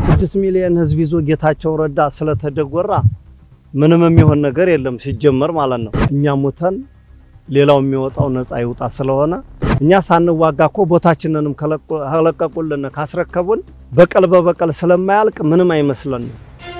ስድስት ሚሊዮን ህዝብ ይዞ ጌታቸው ረዳ ስለተደጎራ ምንም የሚሆን ነገር የለም ሲጀመር ማለት ነው። እኛ ሙተን ሌላው የሚወጣው ነፃ ይውጣ ስለሆነ እኛ ሳንዋጋ እኮ ቦታችንንም ከለቀቁልን ካስረከቡን በቀል በበቀል ስለማያልቅ ምንም አይመስለንም።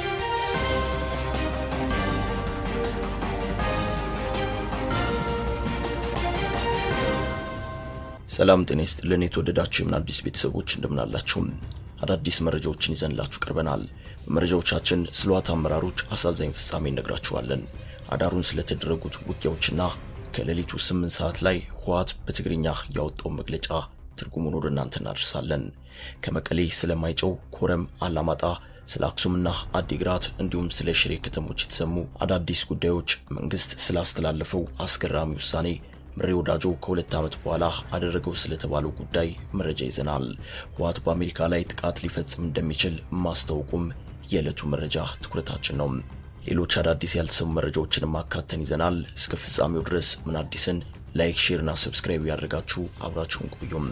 ሰላም ጤና ይስጥልን። የተወደዳችሁ የምን አዲስ ቤተሰቦች እንደምናላችሁ አዳዲስ መረጃዎችን ይዘንላችሁ ቀርበናል። በመረጃዎቻችን ስለ ህወሓት አመራሮች አሳዛኝ ፍጻሜ እነግራችኋለን። አዳሩን ስለተደረጉት ውጊያዎችና ከሌሊቱ 8 ሰዓት ላይ ህወሓት በትግርኛ ያወጣው መግለጫ ትርጉሙን ወደ እናንተ እናደርሳለን። ከመቀሌ ስለማይጨው፣ ኮረም፣ አላማጣ ስለ አክሱምና አዲግራት እንዲሁም ስለ ሽሬ ከተሞች የተሰሙ አዳዲስ ጉዳዮች፣ መንግስት ስላስተላለፈው አስገራሚ ውሳኔ ምሬ ወዳጆ ከሁለት ዓመት በኋላ አደረገው ስለተባለው ጉዳይ መረጃ ይዘናል። ህወሓት በአሜሪካ ላይ ጥቃት ሊፈጽም እንደሚችል ማስታወቁም የዕለቱ መረጃ ትኩረታችን ነው። ሌሎች አዳዲስ ያልተሰሙ መረጃዎችንም አካተን ይዘናል። እስከ ፍጻሜው ድረስ ምን አዲስን ላይክ፣ ሼር እና ሰብስክራይብ ያደርጋችሁ አብራችሁን ቆዩም።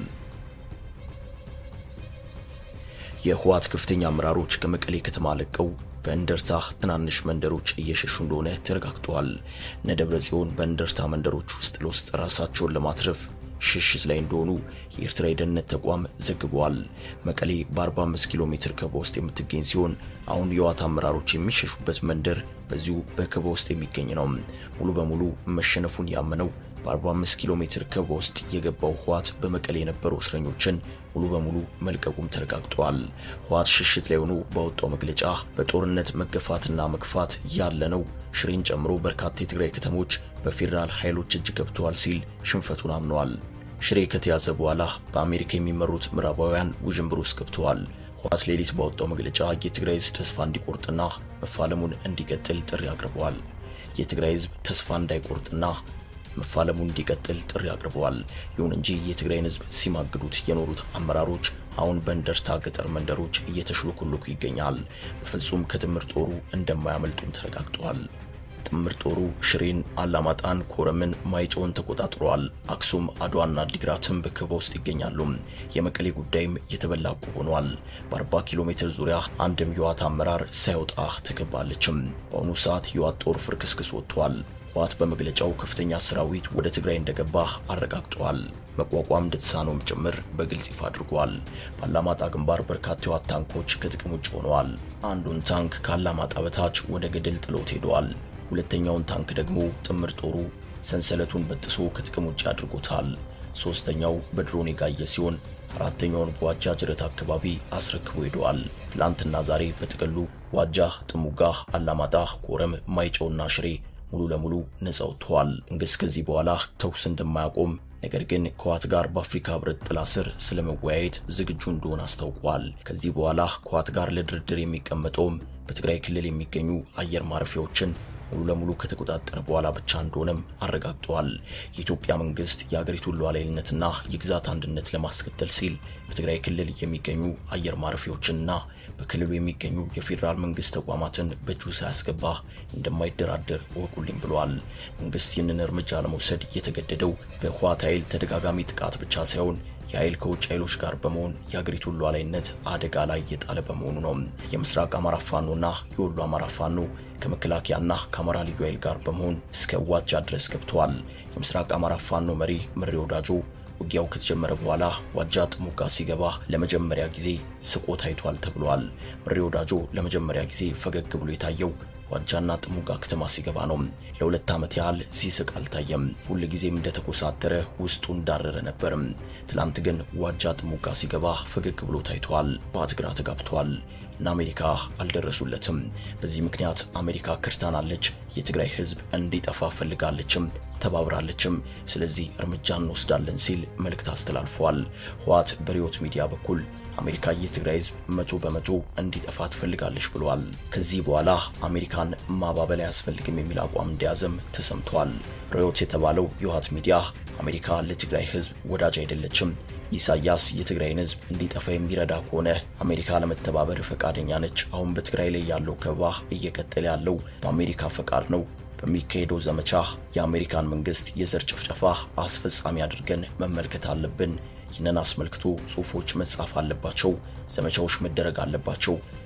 የህወሓት ከፍተኛ አመራሮች ከመቀሌ ከተማ ለቀው በእንደርታ ትናንሽ መንደሮች እየሸሹ እንደሆነ ተረጋግጧል። እነ ደብረ ጽዮን በእንደርታ መንደሮች ውስጥ ለውስጥ ራሳቸውን ለማትረፍ ሽሽት ላይ እንደሆኑ የኤርትራ የደህንነት ተቋም ዘግቧል። መቀሌ በ45 ኪሎ ሜትር ከበባ ውስጥ የምትገኝ ሲሆን አሁን የህወሓት አመራሮች የሚሸሹበት መንደር በዚሁ በከበባ ውስጥ የሚገኝ ነው። ሙሉ በሙሉ መሸነፉን ያመነው በ45 ኪሎ ሜትር ከበባ ውስጥ የገባው ህወሓት በመቀሌ የነበሩ እስረኞችን ሙሉ በሙሉ መልቀቁም ተረጋግጧል። ህወሓት ሽሽት ላይ ሆኖ ባወጣው መግለጫ በጦርነት መገፋትና መግፋት ያለ ነው፣ ሽሬን ጨምሮ በርካታ የትግራይ ከተሞች በፌዴራል ኃይሎች እጅ ገብተዋል ሲል ሽንፈቱን አምነዋል። ሽሬ ከተያዘ በኋላ በአሜሪካ የሚመሩት ምዕራባውያን ውዥንብር ውስጥ ገብተዋል። ህወሓት ሌሊት ባወጣው መግለጫ የትግራይ ህዝብ ተስፋ እንዲቆርጥና መፋለሙን እንዲቀጥል ጥሪ አቅርበዋል። የትግራይ ህዝብ ተስፋ እንዳይቆርጥና መፋለሙ እንዲቀጥል ጥሪ አቅርበዋል። ይሁን እንጂ የትግራይን ህዝብ ሲማግዱት የኖሩት አመራሮች አሁን በእንደርታ ገጠር መንደሮች እየተሽሎኮሎኩ ይገኛል። በፍጹም ከጥምር ጦሩ እንደማያመልጡም ተረጋግጧል። ጥምር ጦሩ ሽሬን፣ አላማጣን፣ ኮረምን፣ ማይጨውን ተቆጣጥሯል። አክሱም፣ አድዋና አዲግራትም በከበባ ውስጥ ይገኛሉ። የመቀሌ ጉዳይም የተበላ ዕቁብ ሆኗል። በ40 ኪሎ ሜትር ዙሪያ አንድም የህወሓት አመራር ሳይወጣ ተከባለችም። በአሁኑ ሰዓት የህወሓት ጦር ፍርክስክስ ወጥቷል። ህወሓት በመግለጫው ከፍተኛ ሰራዊት ወደ ትግራይ እንደገባ አረጋግጧል። መቋቋም እንደተሳነውም ጭምር በግልጽ ይፋ አድርጓል። በአላማጣ ግንባር በርካታ የህወሓት ታንኮች ከጥቅም ውጭ ሆነዋል። አንዱን ታንክ ከአላማጣ በታች ወደ ገደል ጥሎት ሄደዋል። ሁለተኛውን ታንክ ደግሞ ጥምር ጦሩ ሰንሰለቱን በጥሶ ከጥቅም ውጭ አድርጎታል። ሶስተኛው በድሮን የጋየ ሲሆን አራተኛውን በዋጃ ጅረት አካባቢ አስረክቦ ሄደዋል። ትላንትና ዛሬ በጥቅሉ ዋጃ፣ ጥሙጋ፣ አላማጣ፣ ኮረም፣ ማይጨውና ሽሬ ሙሉ ለሙሉ ነጻ ወጥተዋል። መንግስት ከዚህ በኋላ ተኩስ እንደማያቆም ነገር ግን ከህወሓት ጋር በአፍሪካ ህብረት ጥላ ስር ስለመወያየት ዝግጁ እንደሆነ አስታውቋል። ከዚህ በኋላ ከህወሓት ጋር ለድርድር የሚቀመጠውም በትግራይ ክልል የሚገኙ አየር ማረፊያዎችን ሙሉ ለሙሉ ከተቆጣጠረ በኋላ ብቻ እንደሆነም አረጋግጠዋል። የኢትዮጵያ መንግስት የሀገሪቱን ሉዓላዊነትና የግዛት አንድነት ለማስቀጠል ሲል በትግራይ ክልል የሚገኙ አየር ማረፊያዎችንና በክልሉ የሚገኙ የፌዴራል መንግስት ተቋማትን በእጁ ሳያስገባ እንደማይደራደር እወቁልኝ ብለዋል። መንግስት ይህንን እርምጃ ለመውሰድ የተገደደው በህወሓት ኃይል ተደጋጋሚ ጥቃት ብቻ ሳይሆን የኃይል ከውጭ ኃይሎች ጋር በመሆን የሀገሪቱን ሉዓላዊነት አደጋ ላይ እየጣለ በመሆኑ ነው። የምስራቅ አማራ ፋኖና የወሎ አማራ ፋኖ ከመከላከያና ከአማራ ልዩ ኃይል ጋር በመሆን እስከ ዋጃ ድረስ ገብተዋል። የምስራቅ አማራ ፋኖ መሪ ምሬ ወዳጆ ውጊያው ከተጀመረ በኋላ ዋጃ ጥሙጋ ሲገባ ለመጀመሪያ ጊዜ ስቆ ታይቷል ተብሏል። ምሬ ወዳጆ ለመጀመሪያ ጊዜ ፈገግ ብሎ የታየው ዋጃና ጥሙጋ ከተማ ሲገባ ነው። ለሁለት ዓመት ያህል ሲስቅ አልታየም። ሁል ጊዜም እንደተኮሳተረ ውስጡ እንዳረረ ነበርም። ትላንት ግን ዋጃ ጥሙጋ ሲገባ ፈገግ ብሎ ታይቷል። ህወሓት ግራ ተጋብቷል እና አሜሪካ አልደረሱለትም። በዚህ ምክንያት አሜሪካ ከድታናለች፣ የትግራይ ህዝብ እንዲጠፋ ፈልጋለችም ተባብራለችም። ስለዚህ እርምጃ እንወስዳለን ሲል መልእክት አስተላልፏል። ህወሓት በሪዮት ሚዲያ በኩል አሜሪካ የትግራይ ህዝብ መቶ በመቶ እንዲጠፋ ትፈልጋለች ብሏል። ከዚህ በኋላ አሜሪካን ማባበል አያስፈልግም የሚል አቋም እንደያዘም ተሰምቷል። ሪዮት የተባለው የህወሓት ሚዲያ አሜሪካ ለትግራይ ህዝብ ወዳጅ አይደለችም፣ ኢሳያስ የትግራይን ህዝብ እንዲጠፋ የሚረዳ ከሆነ አሜሪካ ለመተባበር ፈቃደኛ ነች። አሁን በትግራይ ላይ ያለው ከበባ እየቀጠለ ያለው በአሜሪካ ፈቃድ ነው በሚካሄደው ዘመቻ የአሜሪካን መንግስት የዘር ጭፍጨፋ አስፈጻሚ አድርገን መመልከት አለብን። ይህንን አስመልክቶ ጽሁፎች መጻፍ አለባቸው፣ ዘመቻዎች መደረግ አለባቸው።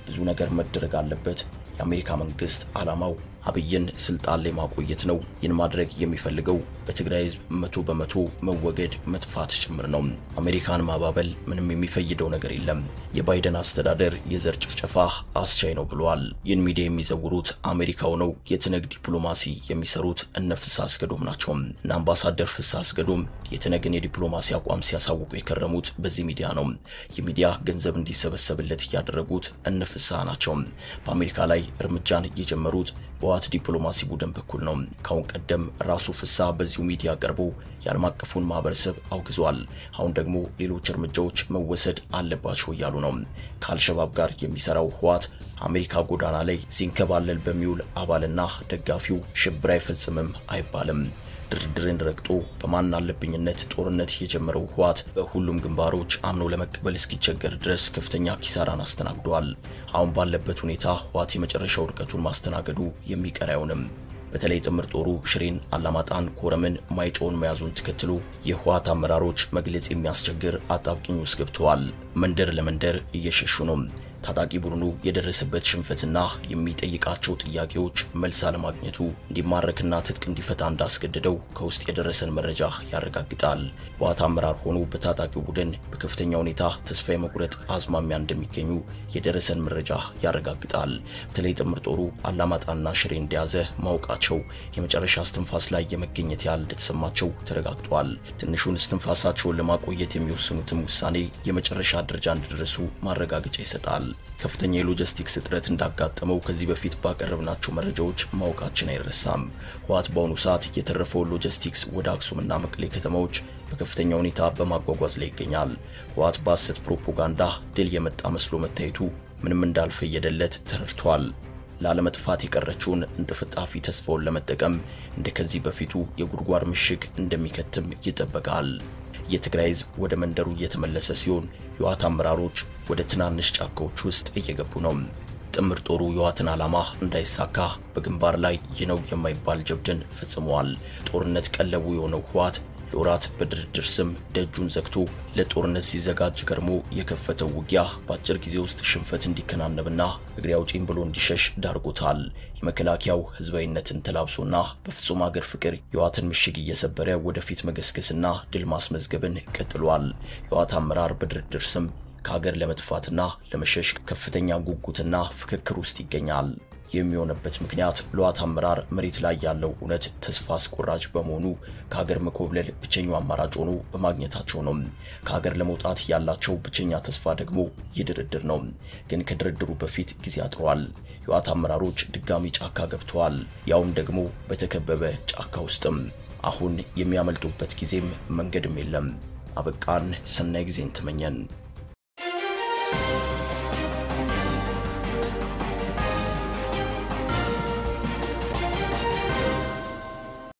ብዙ ነገር መደረግ አለበት። የአሜሪካ መንግስት ዓላማው አብይን ስልጣን ላይ ማቆየት ነው። ይህን ማድረግ የሚፈልገው በትግራይ ህዝብ መቶ በመቶ መወገድ መጥፋት ጭምር ነው። አሜሪካን ማባበል ምንም የሚፈይደው ነገር የለም። የባይደን አስተዳደር የዘር ጭፍጨፋ አስቻይ ነው ብለዋል። ይህን ሚዲያ የሚዘውሩት አሜሪካው ነው። የትነግ ዲፕሎማሲ የሚሰሩት እነ ፍስሐ አስገዶም ናቸው። እነ አምባሳደር ፍስሐ አስገዶም የትነግን የዲፕሎማሲ አቋም ሲያሳውቁ የከረሙት በዚህ ሚዲያ ነው። ይህ ሚዲያ ገንዘብ እንዲሰበሰብለት እያደረጉት እነ ፍስሐ ናቸው። በአሜሪካ ላይ እርምጃን የጀመሩት በህወሓት ዲፕሎማሲ ቡድን በኩል ነው። ካሁን ቀደም ራሱ ፍስሐ በዚሁ ሚዲያ ቀርቦ የዓለም አቀፉን ማህበረሰብ አውግዟል። አሁን ደግሞ ሌሎች እርምጃዎች መወሰድ አለባቸው እያሉ ነው። ከአልሸባብ ጋር የሚሰራው ህወሓት አሜሪካ ጎዳና ላይ ሲንከባለል በሚውል አባልና ደጋፊው ሽብር አይፈጽምም አይባልም። ድርድርን ረግጦ በማን አለብኝነት ጦርነት የጀመረው ህወሓት በሁሉም ግንባሮች አምኖ ለመቀበል እስኪቸገር ድረስ ከፍተኛ ኪሳራን አስተናግዷል። አሁን ባለበት ሁኔታ ህወሓት የመጨረሻ ውድቀቱን ማስተናገዱ የሚቀር አይሆንም። በተለይ ጥምር ጦሩ ሽሬን፣ አላማጣን፣ ኮረምን፣ ማይጨውን መያዙን ተከትሎ የህወሓት አመራሮች መግለጽ የሚያስቸግር አጣብቂኝ ውስጥ ገብተዋል። መንደር ለመንደር እየሸሹ ነው። ታጣቂ ቡድኑ የደረሰበት ሽንፈትና የሚጠይቃቸው ጥያቄዎች መልስ አለማግኘቱ እንዲማረክና ትጥቅ እንዲፈታ እንዳስገደደው ከውስጥ የደረሰን መረጃ ያረጋግጣል። ህወሓት አመራር ሆኖ በታጣቂው ቡድን በከፍተኛ ሁኔታ ተስፋ የመቁረጥ አዝማሚያ እንደሚገኙ የደረሰን መረጃ ያረጋግጣል። በተለይ ጥምር ጦሩ አላማጣና ሽሬ እንደያዘ ማወቃቸው የመጨረሻ እስትንፋስ ላይ የመገኘት ያህል እንደተሰማቸው ተረጋግጧል። ትንሹን እስትንፋሳቸውን ለማቆየት የሚወስኑትም ውሳኔ የመጨረሻ ደረጃ እንደደረሱ ማረጋገጫ ይሰጣል። ከፍተኛ የሎጂስቲክስ እጥረት እንዳጋጠመው ከዚህ በፊት ባቀረብናቸው መረጃዎች ማወቃችን አይረሳም። ህወሓት በአሁኑ ሰዓት የተረፈውን ሎጂስቲክስ ወደ አክሱምና መቀሌ ከተማዎች በከፍተኛ ሁኔታ በማጓጓዝ ላይ ይገኛል። ህወሓት በሐሰት ፕሮፓጋንዳ ድል የመጣ መስሎ መታየቱ ምንም እንዳልፈየደለት ተረድቷል። ላለመጥፋት የቀረችውን እንጥፍጣፊ ተስፋውን ለመጠቀም እንደ ከዚህ በፊቱ የጉድጓድ ምሽግ እንደሚከትም ይጠበቃል። የትግራይ ህዝብ ወደ መንደሩ እየተመለሰ ሲሆን የህወሓት አመራሮች ወደ ትናንሽ ጫካዎች ውስጥ እየገቡ ነው። ጥምር ጦሩ የህወሓትን ዓላማ እንዳይሳካ በግንባር ላይ ይህ ነው የማይባል ጀብድን ፈጽመዋል። ጦርነት ቀለቡ የሆነው ህወሓት ለወራት በድርድር ስም ደጁን ዘግቶ ለጦርነት ሲዘጋጅ ገርሞ የከፈተው ውጊያ በአጭር ጊዜ ውስጥ ሽንፈት እንዲከናነብና እግሬ አውጪኝ ብሎ እንዲሸሽ ዳርጎታል። የመከላከያው ህዝባዊነትን ተላብሶና በፍጹም ሀገር ፍቅር የህወሓትን ምሽግ እየሰበረ ወደፊት መገስገስና ድል ማስመዝገብን ቀጥሏል። የህወሓት አመራር በድርድር ስም ከሀገር ለመጥፋትና ለመሸሽ ከፍተኛ ጉጉትና ፍክክር ውስጥ ይገኛል። የሚሆነበት ምክንያት ለህወሓት አመራር መሬት ላይ ያለው እውነት ተስፋ አስቆራጭ በመሆኑ ከሀገር መኮብለል ብቸኛው አማራጭ ሆኖ በማግኘታቸው ነው። ከሀገር ለመውጣት ያላቸው ብቸኛ ተስፋ ደግሞ ይህ ድርድር ነው። ግን ከድርድሩ በፊት ጊዜ አጥሯል። የህወሓት አመራሮች ድጋሚ ጫካ ገብተዋል። ያውም ደግሞ በተከበበ ጫካ ውስጥም። አሁን የሚያመልጡበት ጊዜም መንገድም የለም። አበቃን። ሰናይ ጊዜን ተመኘን።